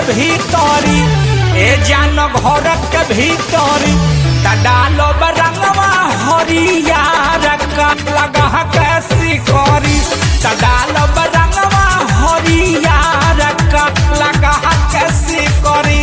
भीतरी ए जान घर के भीतरी त डालो रंगवा हरियर का लगा कैसी करी त डालो रंगवा हरियर का लगा कैसी करी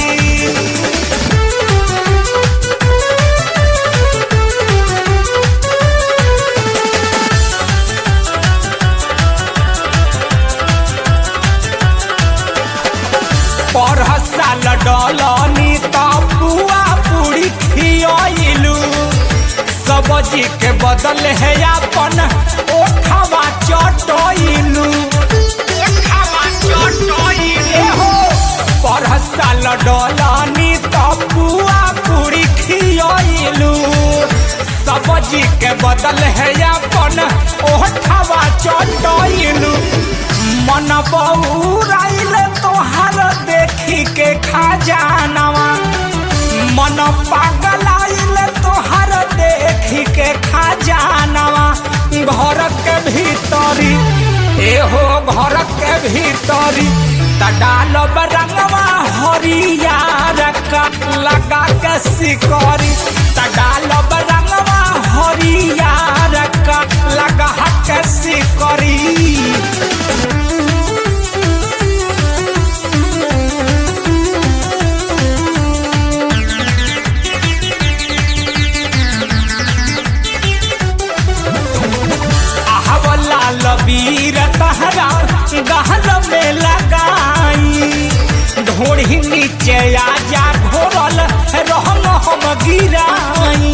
पर साल डलनी त पुआ पूरी खियलू सब्जी के बदल है अपन ओठवा चटैलू पर साल डलनी त पुआ पूरी खियलू सब्जी के बदल है अपन ओठवा चटैलू मन बउराइल तोहार देखी के खजानवा मन पागलाइल तोहार देखी के खजानवा घर के भीतरी एहो घर के भीतरी त डालब रंगवा हरियर का लगा के सिकरी त डालब रंगवा हरियर का लगा के सिकरी आहवला लबीर तहरा गहल में लगाई ढोड़ी नीचे आजा घोरल रहम हम गिराई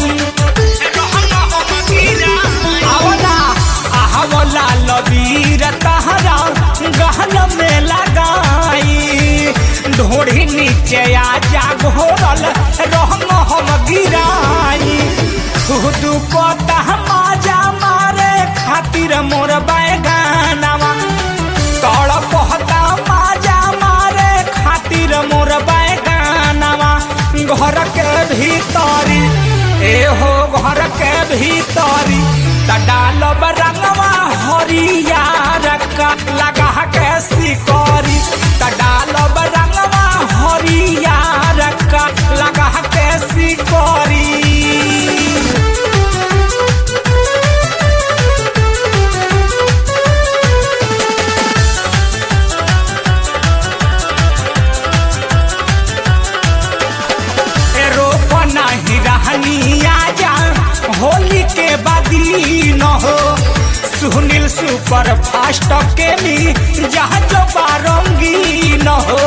आवला आहवला लबीर तहरा गहल में लगाई ढोड़ी नीचे आजा घोरल रहम हम गिराई खुद पता माजा मारे खातिर मोर बैगानवा तड़ पहता माजा मारे खातिर मोर बैगानवा घर के भीतरी एहो घर के भीतरी त डालब रंगवा हरियर का लगा के सिकरी त डालब रंगवा हरियर का लगा के सिकरी रोपना ही रहनी आजा होली के बादी न हो सुनील सुपर फास्ट के ली जहाज बारंगी न हो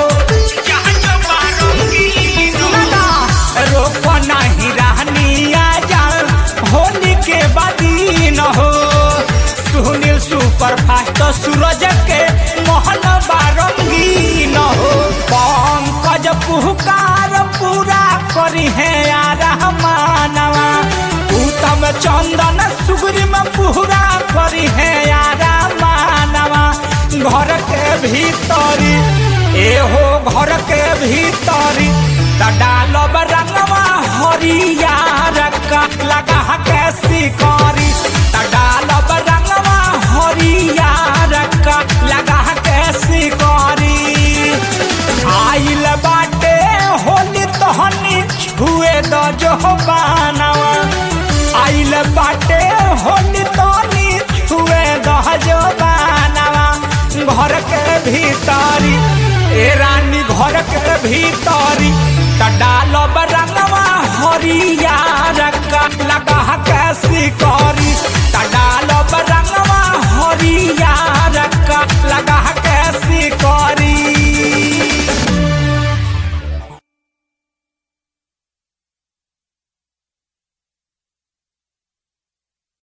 सुनना, रोपना ही रहनी आजा होली के बादी न हो सुनील सुपर फास्ट सूरज के मोहन बारंगी न हो पंकज पुहकार पूरा करी है यार मानवा उत्तम चंदन सुगरी में पूरा करी है यार मानवा घर के भीतरी एहो घर के भीतरी त डालब रंगवा हरियर का लगा के सिकरी त डालब रंगवा हरियर का लगा के सिकरी आइल बाटे होली तहनी छुए द जो बानवा आइल बाटे होली तहनी छुए द जो बानवा घर के भीतरी ए रानी घर के भीतरी त डालब रंगवा हरियर का लगा के सिकरी त डाल